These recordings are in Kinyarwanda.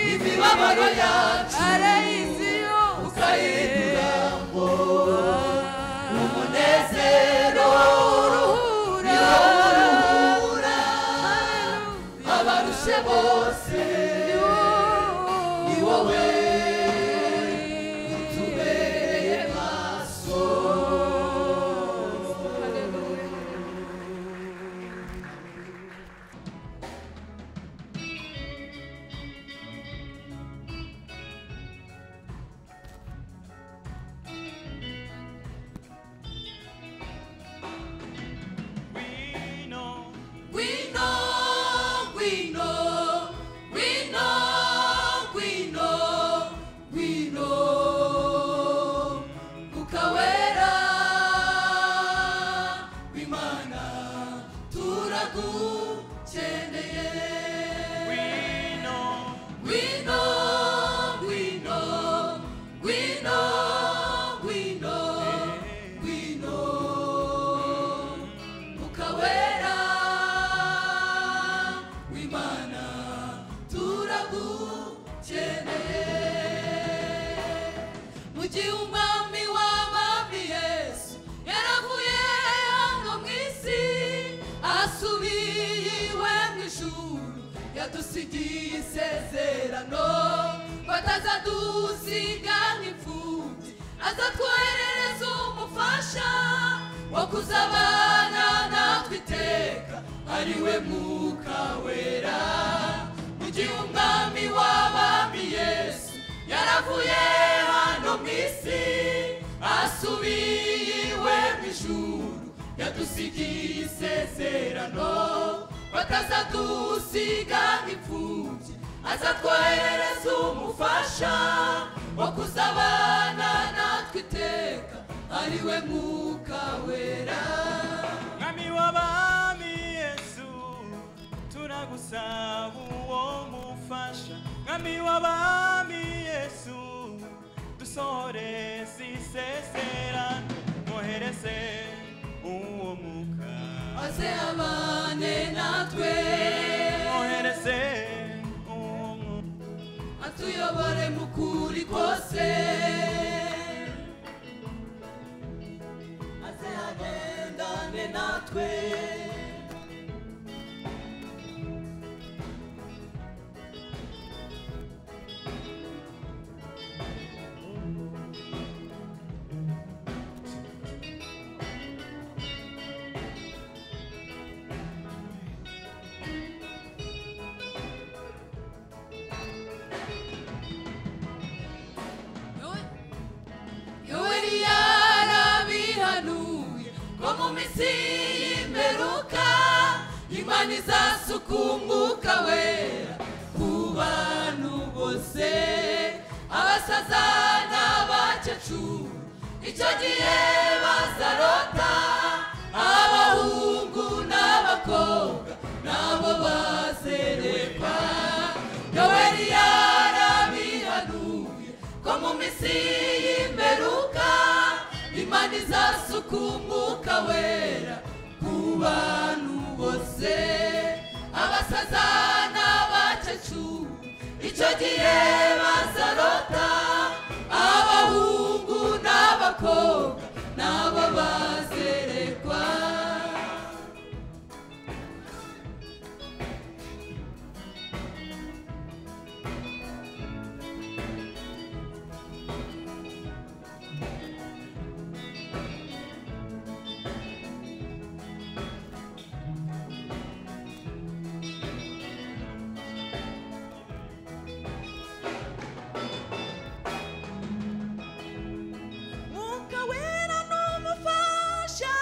amabaro yacu arayiziyo ukayigura ngo umunezero uruhura uruhura abarushe bose ni wowe utubereye maso We know We know, we know, we know, we know, we know. Ukawera, wimana, we turagukeneye. know We know, we know, we know, we know, we know. Mukawera, wimana, turagukeneye. Mu gihe umwami w'abami Yesu yaravuye hano mu isi, asubiye iwe mu ijuru, yadusigiye isezerano, ngo atazadusiga nk'imfubyi, azatwoherereza umufasha wo kuzabana natwe iteka, ari we Mwuka Wera. Mu gihe umwami w'abami Yesu yaravuye hano mu isi asubiye iwe mu ijuru yadusigiye isezerano batazadusiga nk'imfubyi azatwoherereza umufasha wo kuzabana natwe iteka ari we mwuka wera mwami w'abami yesu turagusaba uwo mufasha mwami w'abami yesu dusohoreze isezerano mwohereze uwo muka maze abane natwe mwohereze uwo muka atuyobore mu kuri kose aze agendane natwe yoweri yarabihanuye ngo mu minsi y'imperuka imana izasuka umwuka wera ku bantu bose abasaza n'abakecuru icyo gihe bazarota abahungu n'abakobwa nabo bazerekwa yoweri yarabihanuye ko mu minsi y'imperuka imana izasuka umwuka wera ku bantu bose abasaza n'abakecuru icyo gihe bazarota abahungu n'abakobwa nabo bazerekwa mwuka wera n'umufasha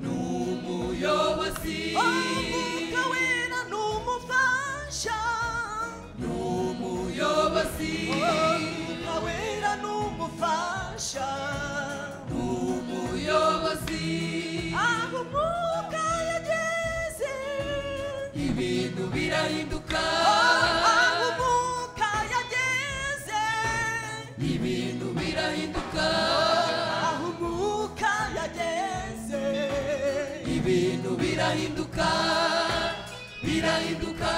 ni umuyobozi umwuka wera n'umufasha ni umuyobozi umwuka wera n'umufasha ni umuyobozi aho umwuka yageze ibintu birahinduka aho umwuka yageze ibintu birahinduka aho umwuka yageze ibintu birahinduka birahinduka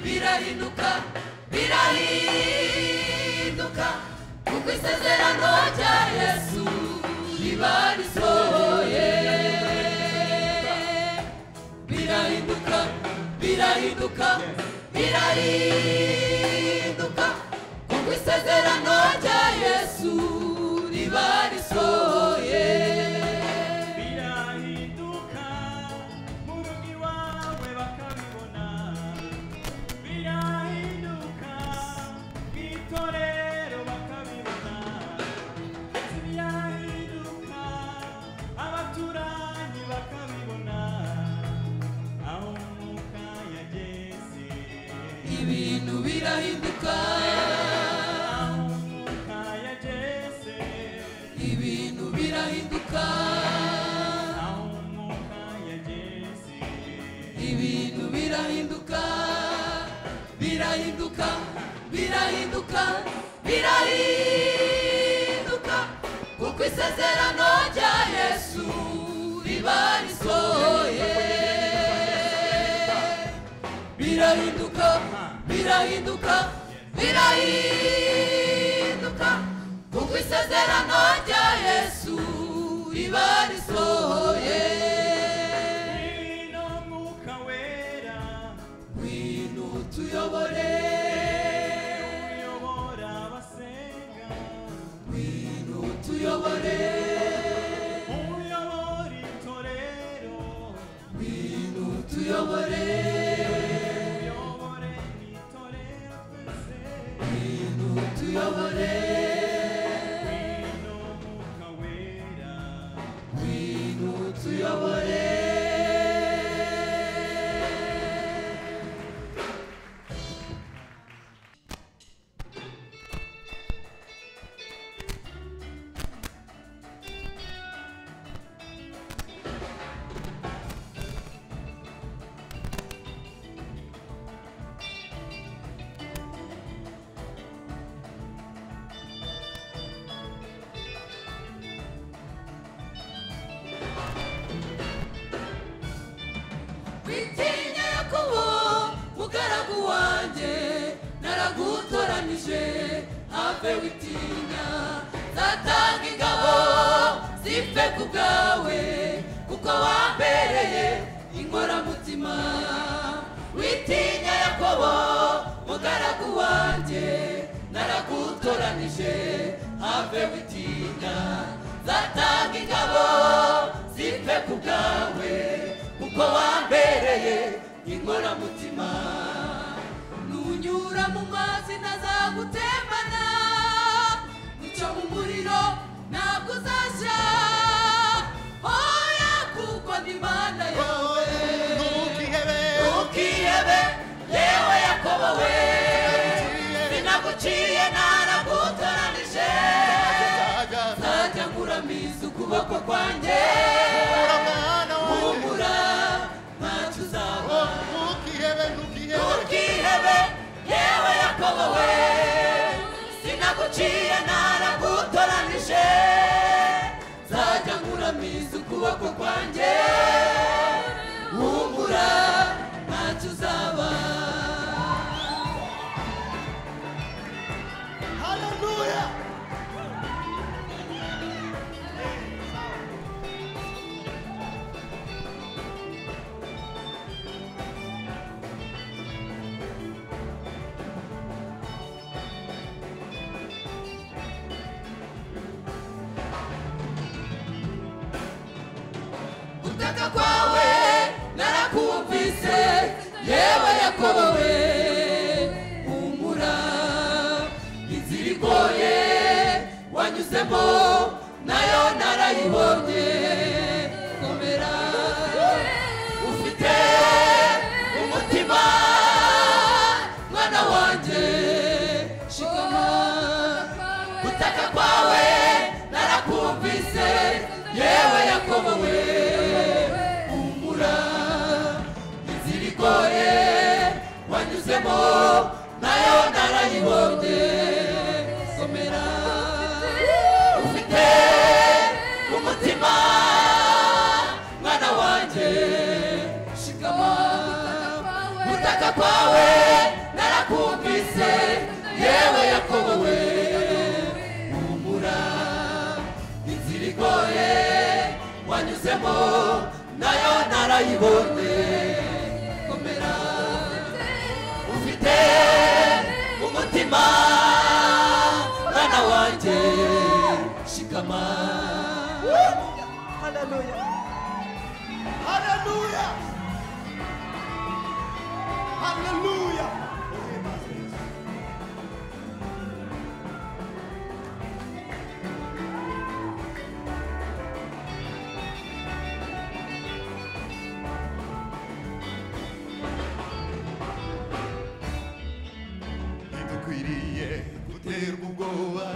birahinduka birahinduka guhinduka kuko isezerano rya yesu riba risohoye birahinduka birahinduka birahinduka kuko isezerano rya yesu riba risohoye birahinduka mu rugo iwawe bakabibona birahinduka mu itorero bakabibona ndetse birahinduka abaturanyi bakabibona aho umwuka yageze ibintu birahinduka aho umwuka yageze ibintu birahinduka aho umwuka yageze ibintu birahinduka birahinduka birahinduka birahinduka kuko isezerano rya yesu riba risohoye birahinduka birahinduka birahinduka kuko isezerano rya yesu riba risohoye Ino mwuka wera ngwino tuyobore uyobora abasenga ngwino tuyobore uyobora itorero ngwino tuyobore uyobore itorero twese ngwino tuyobore Ino mwuka wera ngwino tuyobore witinya yakobo mugaragu wanjye naragutoranije have witinya zatanga ingabo zipfe ku bwawe kuko wambereye inkoramutima witinya yakobo mugaragu wanjye naragutoranije have witinya zatanga ingabo zipfe ku bwawe kuko wambereye inkoramutima nunyura mu mazi ntazagutembana nicyo mu muriro ntabwo uzashya oya kuko ndi mana yawe ntukihebe yewe yakobo we sinaguciye naragutoranije nzajya nkuramiza ukuboko kwanjye humura ntacyo uzaba ntukihebe yewe yakobo we sinaguciye naragutoranije nzajya nkuramiza ukuboko kwanjye humura ntacyo uzaba gutaka kwawe narakumvise yewe yakobo we humura inzira igoye wanyuzemo nayo narayibonye komera ufite umutima mwana wanjye shikama gutaka kwawe narakumvise yewe yakobo we humura inzira igoye wanyuzemo nayo narayibonye komera ufite umutima mwana wanjye shikama gutaka kwawe narakumvise yewe yakobo we yibonye komera ufite umutima mwana wanjye shikama Hallelujah. Hallelujah. Hallelujah. ntidukwiriye guterwa ubwoba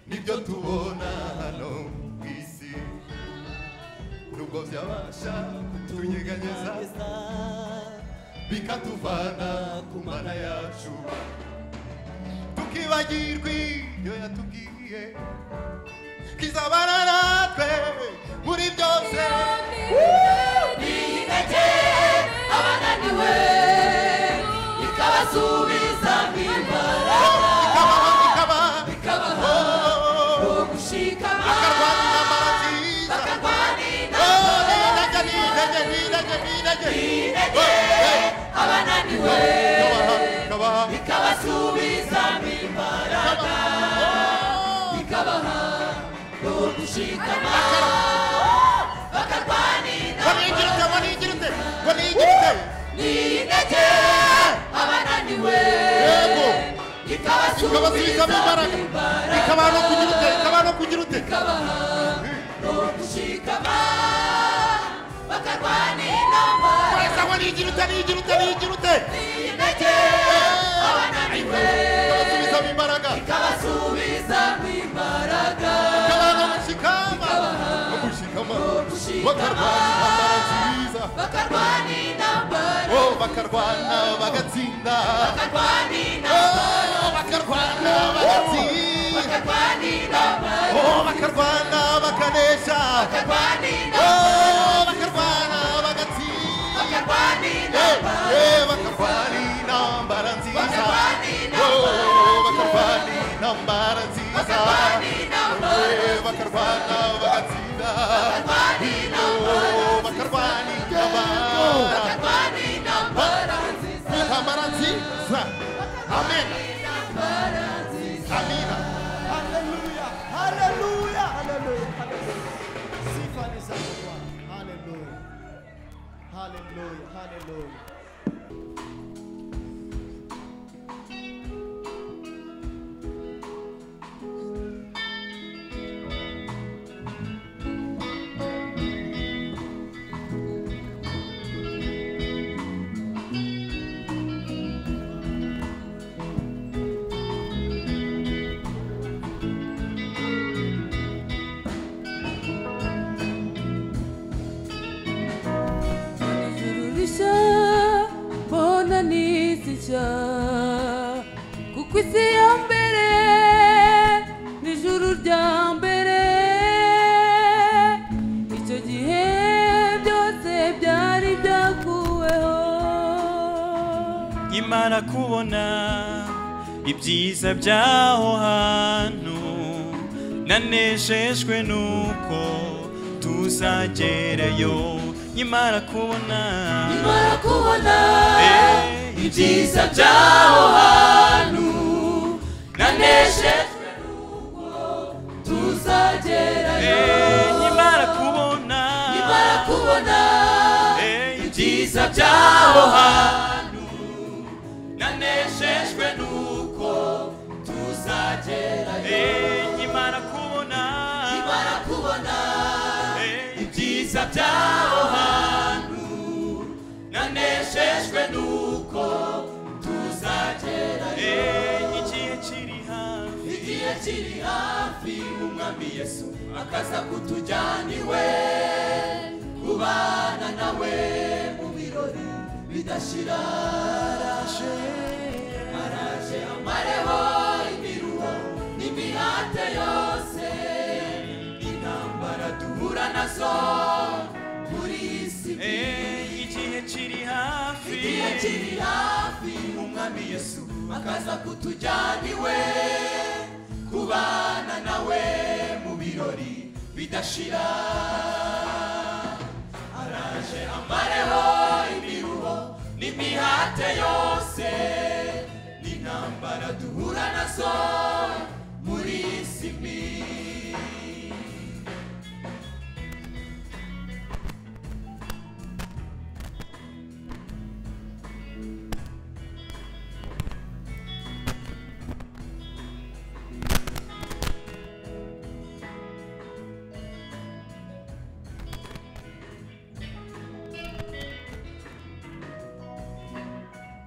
nibyo tubona hano ku isi nubwo byabasha kutunyeganyeza bikatuvana ku mana yacu tukibagirwa ibyo yatubwiye kizabana natwe muri byose intege abananiwe ikabasubiza mu imbaraga ikabaho ikabaha ikabaha oh, uwo gushikama akarwana amara nziza bakarwanira Oh, nirage, nirage, nirage, nirage. intege abananiwe Kabaha, kabaha. ikabasubiza mu imbaraga ikabaha uwo gushikama bakarwanira Ngo nigirite, ngo nigirite, ngo nigirite. n'intege abananiwe Yego. ikabasubiza Ikabasubizamo mu imbaraga. imbaraga Ikabaha no kugira ute, ikabaha no kugira ute. ikabaha uwo gushikama bakarwanira intambara Neza, ngo nigirite, nigirite, nigirite. n'intege abananiwe Ikabasubizamo imbaraga. ikabasubiza mu imbaraga Ikabaha no gushikama. Ikabaha. No gushikama. No gushikama. Bakarwana amara nziza. bakarwanira intambara Oh, bakarwana bagatsinda bakarwanira intambara Oh, bakarwana bagatsinda bakarwanira intambara Oh, bakarwana bakanesha bakarwanira intambara Oh, bakarwana bagatsinda bakarwanira intambara Eh, eh, bakarwana intambara nziza bakarwana intambara Oh, bakarwana intambara nziza bakarwana intambara Eh, bakarwana bagatsinda bakarwana intambara Oh, bakarwana intambara bakarwana intambara intambara nziza Amen intambara nziza Amina Hallelujah. Hallelujah. Hallelujah. Hallelujah. Sifa ni za Bwana. Hallelujah. Hallelujah. Hallelujah. Ijuru rishya mbona nizishya kuko isi ya mbere n'ijuru rya mbere icyo gihe byose byari byakuweho imana kubona ibyiza by'aho hantu nanejejwe nuko tuzagereyo imana kubona mara kubona Eh, ibyiza by'aho hantu naneshejwe n'uko tuzagerayo eh, imana kubona mara kubona Eh, ibyiza by'aho hantu naneshejwe n'uko tuzagerayo eh, imana kubona mara kubona Eh, ibyiza by'aho hantu naneshejwe n'uko tuzagerayo eh, igihe kiri hafi igihe kiri hafi umwami yesu akaza kutujyana iwe kubana nawe mu birori bidashira araje araje amareho imiruho n'imihate yose intambara duhura nazo muri iyi si Eh, igihe kiri hafi igihe kiri hafi umwami yesu akaza kutujyana iwe kubana nawe mu birori bidashira araje imibabaro imiruho n'imihate yose n'intambara duhura nazo muri iyi si mbi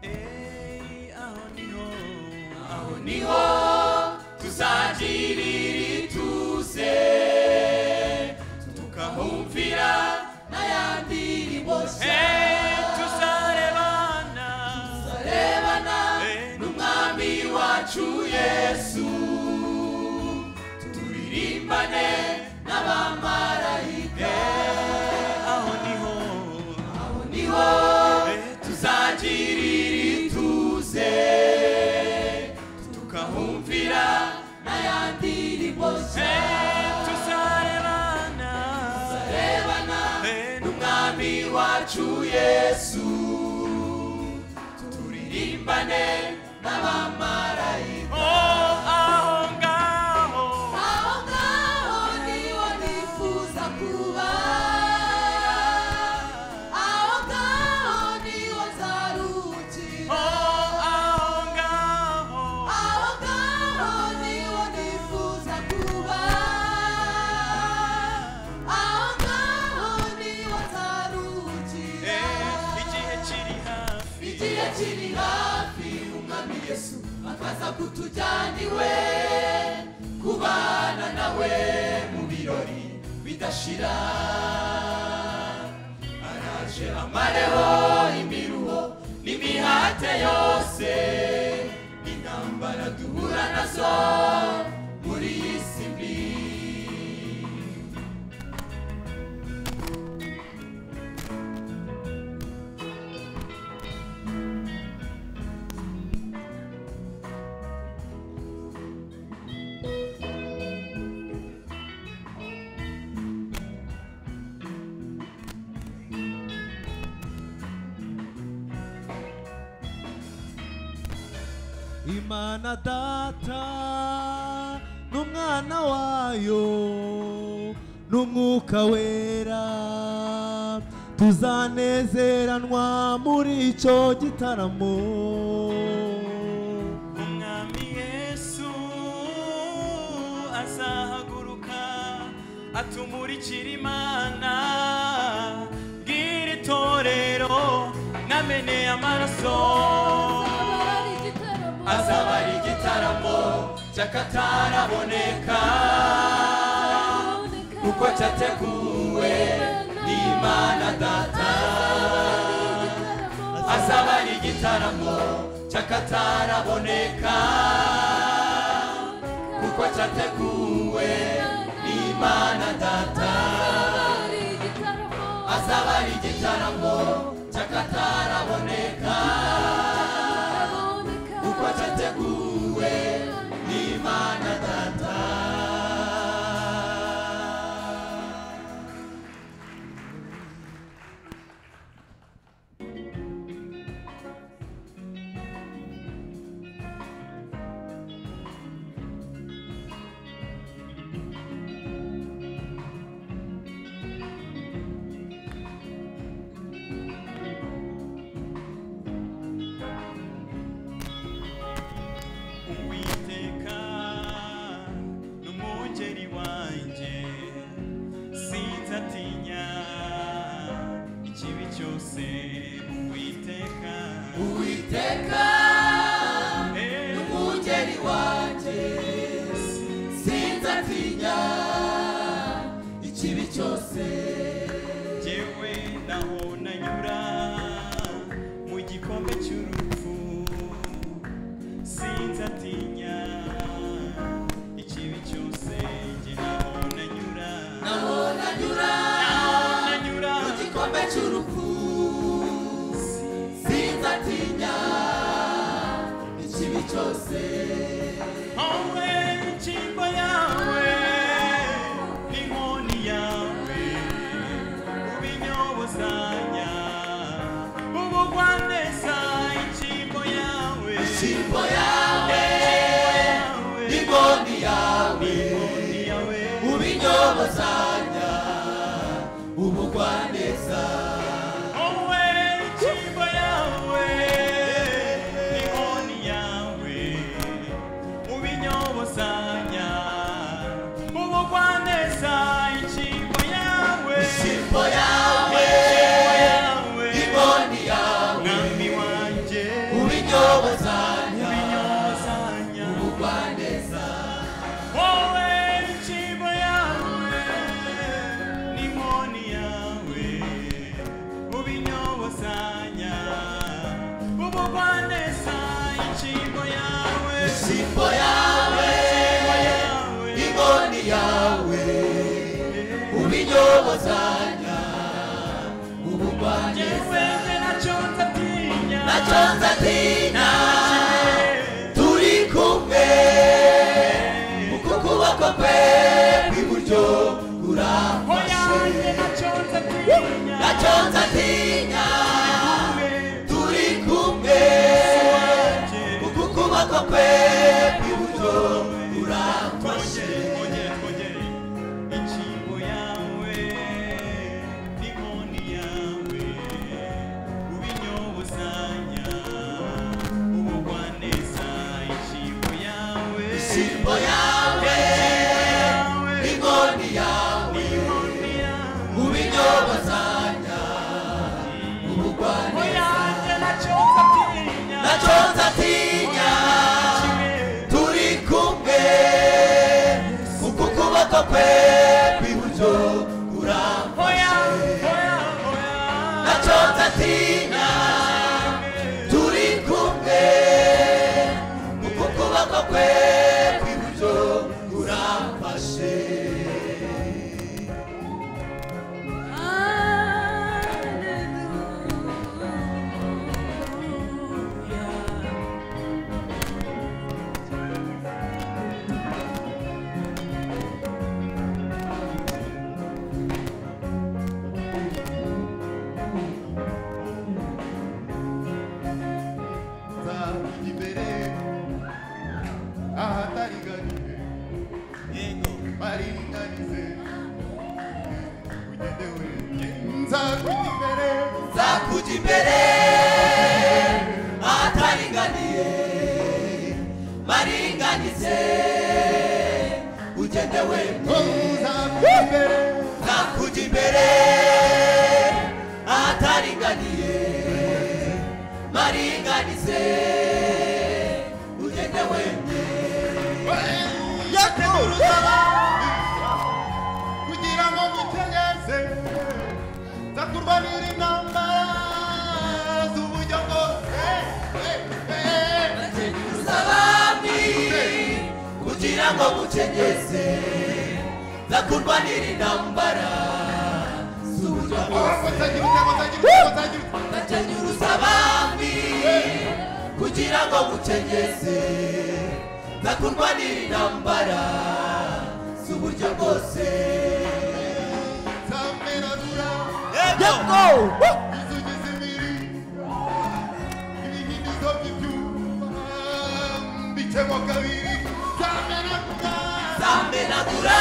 Ei, aho niho aho niho tuzagirira ituze tukahumvira n'ayandi riboshya Ei, tuzarebana arebana Ei, n'umwami wacu yesu turirimbane n'abamarayika aho niho aho niho Ei, tuzagirira ituze tukahumvira n'ayandi riboshya Ei, tuzarebana arebana Ei, n'umwami wacu yesu turirimbane n'abamarayika oh, aho ngaho aho ngaho niho nifuza kuba aho ngaho niho nzaruhukira Oh, aho ngaho aho ngaho niho nifuza kuba aho ngaho niho nzaruhukira Ei, igihe kiri hafi igihe kiri hafi umwami yesu akaza kutujyana iwe kubana nawe mu birori bidashira araje amareho imiruho n'imihate yose n'intambara duhura nazo muri iyi si mbi imana data n'umwana wayo n'umwuka wera tuzanezeranwa muri icyo gitaramo umwami yesu azahaguruka atumurikira imana bwira itorero nameneye amaraso Zabari igitaramo. azaba ari igitaramo cy'akataraboneka kuko cyateguwe n'imana data azaba ari igitaramo cy'akataraboneka kuko cyateguwe n'imana data azaba ari igitaramo cy'akataraboneka kuko cyateguwe n'imana data uwiteka n'umugeri wanjye sinzatinya ikibi cyose uwiteka uwiteka Eh, umugeri wanjye sinzatinya ikibi cyose Jewe naho nanyura mu gikombe cy'urupfu sinzatinya ikibi cyose jye naho nanyura naho nanyura naho nanyura mu gikombe cy'urupfu sinzatinya ikibi cyose wowe inkingo yawe n'inkoni yawe indirimbo yawe n'inkoni yawe ubinyobozanya ubugwaneza Owe ichimbo yawe Nikoni yawe Ubinyobozanya Ubugwaneza ichimbo yawe indirimbo yawe Ichimbo yawe n'inkoni yawe Mwami wanje ubinyobozanya Ubinyobozanya ubugwaneza Owe ichimbo yawe Nikoni yawe Ubinyobozanya Ubugwaneza ichimbo yawe indirimbo yawe Ichimbo yawe n'inkoni yawe ubinyobozanya ubugwaneza nacyo nzatinya turi kumwe uko kuboko kwe kw'iburyo kurafashe nacyo nzatinya turi kumwe uko kuboko kwe kw'iburyo kurafashe Yeah. simbo yawe inkoni yawe ubinyobozanya ubugwaneza nacyo nzatinya turi kumwe uko ukuboko kwe kw'iburyo kurafashe nacyo nzatinya turi kumwe uko ukuboko kwe kw'iburyo kurafashe za imbere ahatariganiwe baringanize ugenewe nza kujya imbere zakujya imbere ahataringaniye baringanize ugende wemye nza kujya imbere nakujya imbere ahataringaniye maringanize ugende wemye yakurusaba kugira ngo ngutegeze nza kurwanira intamba z'uburyo bwose Eh, eh, eh. usabami kugira ngo ngucengeze ndakurwanira intambara z'uburyo bwose ndakenyura usabami kugira ngo ngucengeze ndakurwanira intambara z'uburyo bwose zamenagura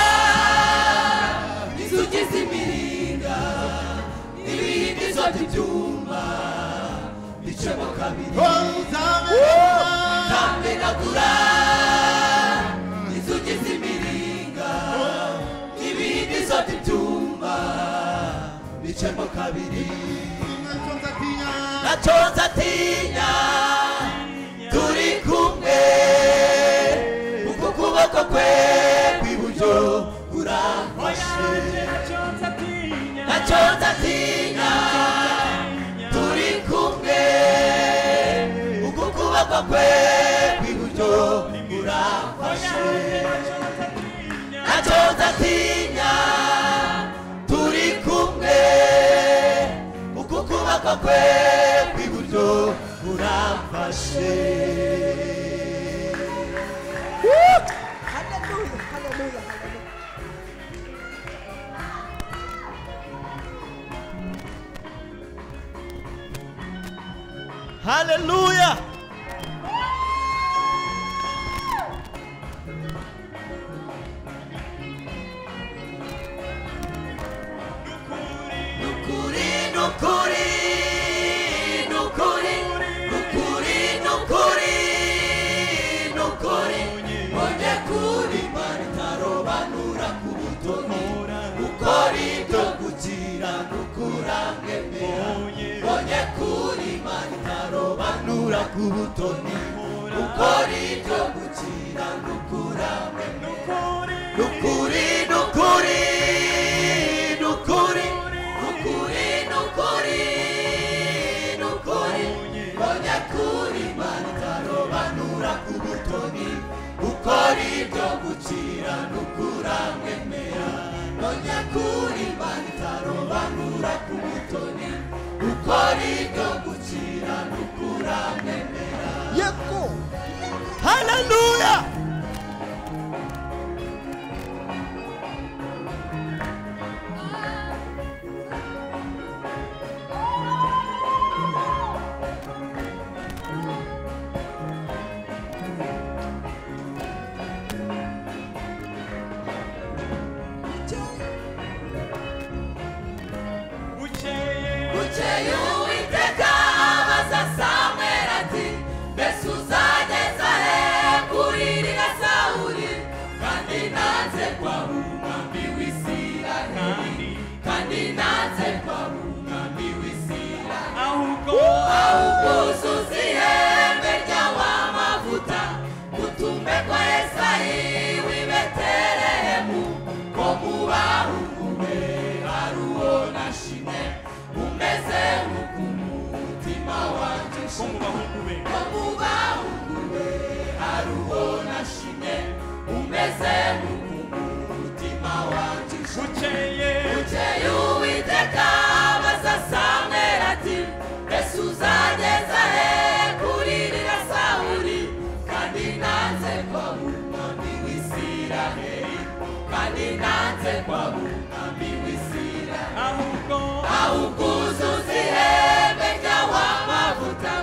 inzugi z'imiringa n'ibindi zose ibyuma bicemo kabiri zamenagura inzugi z'imiringa n'ibindi zose ibyuma bicemo kabiri nacyo nzatinya turi kumwe uku kuboko kwe kw'iburyo kurafashe nacyo nzatinya turi kumwe uku kuboko kwe kw'iburyo kurafashe nacyo nzatinya turi kumwe uku kuboko kwe kw'iburyo kurafashe Hallelujah, hallelujah, hallelujah. haleluya butoni ukora ibyo gukira n'ukurame n'ukuri n'ukuri n'ukuri n'ukuri n'ukuri n'ukuri onya kuri matarobanura ku butoni ukora ibyo gukira n'ukurame mera onya kuri matarobanura ku butoni ukora ibyo gukira n'ukurame mera Yeko. haleluya bukeye bukeye uwiteka abaza samweli ati mbese uzageza he kuririra sawuli kandi nanze kwa umwami w'isiraheli kandi nanze kwa umwami w'isiraheli ahubwo awukuzuza ihembe ry'awamavuta utumbe kwa esayi w'i betelehemu ko mubahugume aruwo na shime umeze nk'uku mutima wanjye ko mu ushima bahungu be ko mubahugume aruwo na shime umeze nk'uku mutima wanjye ushima bukeye bukeye uwiteka abaza samweli ati mbese uzageza he kuririra sawuli kandi nanze kwa umwami w'isiraheli kandi nanze kwa umwami w'isiraheli ahubwo awukuzuza ihembe ry'awamavuta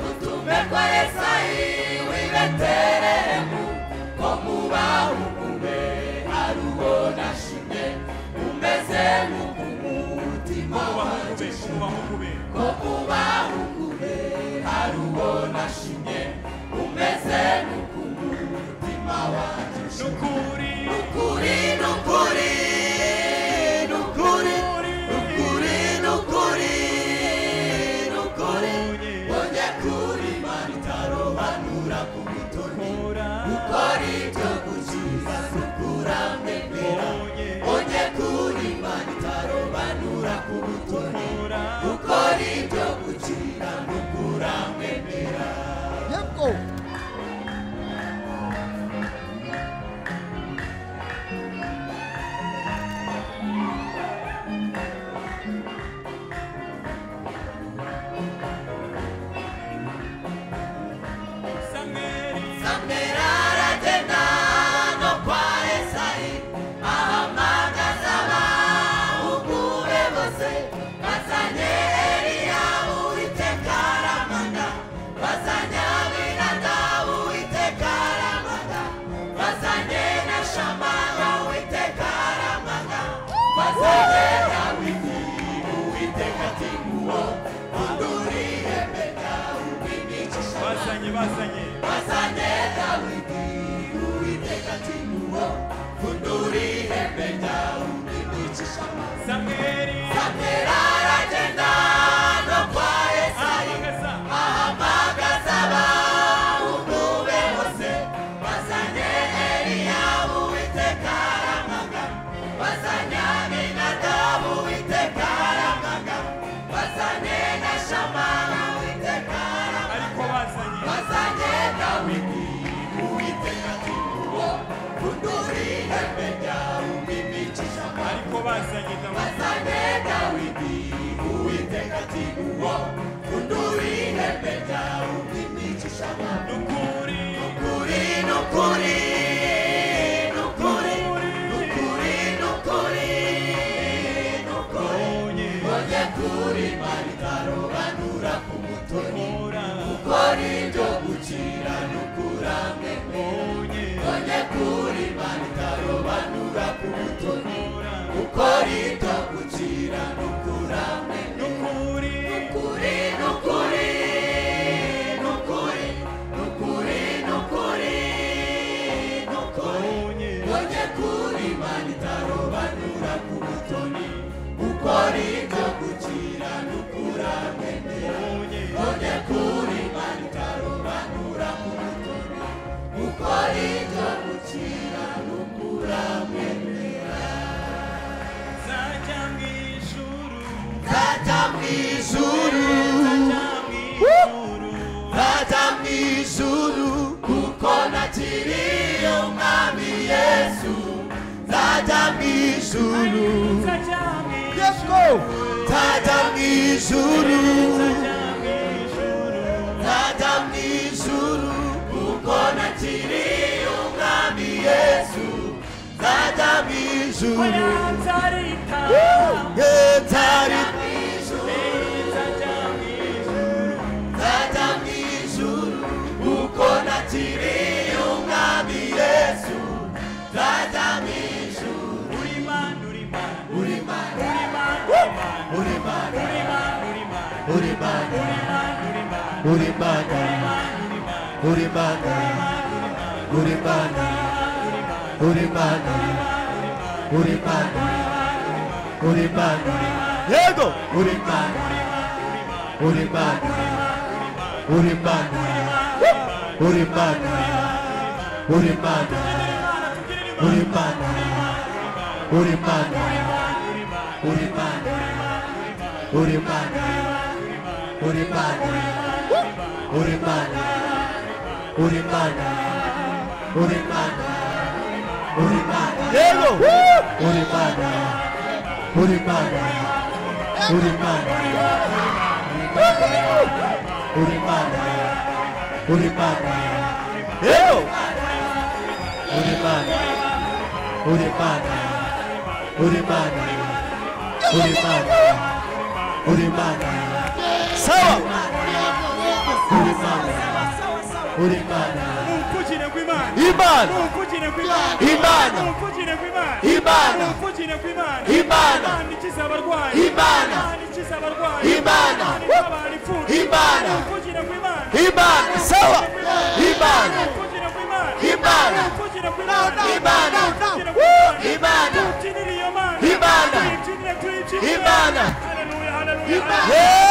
utume kwa esayi w'i betelehemu ko muba umume aruwo na shime umeze nk'uku mutima ko wanjye mu bahungu be ko mu bahungu ko muba be umume aruwo na shime umeze nk'uku mutima wanjye n'ukuri nukuri nukuri nukuri nukuri nukuri nukuri onye kuri maritarobanura ku butoni kora ukora ibyo gukiza nukurambe mbera onye onye kuri maritarobanura ku butoni kora ukora ibyo gukiza nukurambe mbera Yeko. samweli Samweli aragenda no kwa Esayi ahamagaza abahungu be bose bazanye Eliya Uwiteka aramanga bazanye Aminadabu Uwiteka aramanga bazanye na Shamaya Uwiteka aramanga bazanye Dawidi Uwiteka ati nguwo unduriye mbega umwigisha bazanye bazanye Basane Dawidi Uwiteka ati nguwo funduri ihembe ryawe umwigisha amazi samweli Samweli aragenda no kwa Esayi ahagaza ahamagaza abahungu be bose bazanye Eliyabu Uwiteka aramaga bazanye Aminadabu Uwiteka aramaga bazanye na Shamaya Uwiteka aramaga ariko bazanye bazagenda wiki uwiteka ati nguwo funduri ihembe ryawe umpimishisha amajwi ariko bazanye dawidi bazagenda wiki uwiteka ati nguwo funduri ihembe ryawe umpimishisha amajwi n'ukuri nukuri nukuri nukuri nukuri nukuri nukuri onye onye kuri maritarobanura ku mutoni kora ukora ibyo gukira n'ukurame onye none kuri maritarobanura ku butoni kora ukora ibyo gukira n'ukurame n'ukuri nukuri nukuri nukuri nukuri nukuri tajya mu ijuru Yes, go! tajya mu ijuru tajya mu ijuru kuko nakiriye umwami yesu tajya mu ijuru ye tajya mu ijuru tajya mu ijuru kuko nakiriye umwami yesu tajya mu ijuru uri mana uri mana uri mana uri mana uri mana uri mana uri mana uri mana yego uri mana uri mana uri mana uri mana uri mana uri mana uri mana uri mana uri mana uri mana uri mana uri mana uri mana uri mana yego uri mana uri mana uri mana uri mana uri mana yego uri mana uri mana uri mana uri mana uri mana sawa uri mana uri mana Mvukire kw'Imana. imana Mvukire kw'Imana. Imana. Mvukire kw'Imana. Imana. Mvukire kw'Imana. Imana. Imana ikiza abarwayi. Imana Imana. ikiza abarwayi. Imana. Imana itabara imfubyi. Imana. Mvukire kw'Imana. imana sawa imana Mvukire kw'Imana. Imana. Mvukire kw'Imana. Imana. Mvukire Woo! kw'Imana. Imana. Tuyikinire iyo Mana. Imana. Tuyikinire, tuyikinire. Imana. Haleluya, haleluya, Imana. haleluya.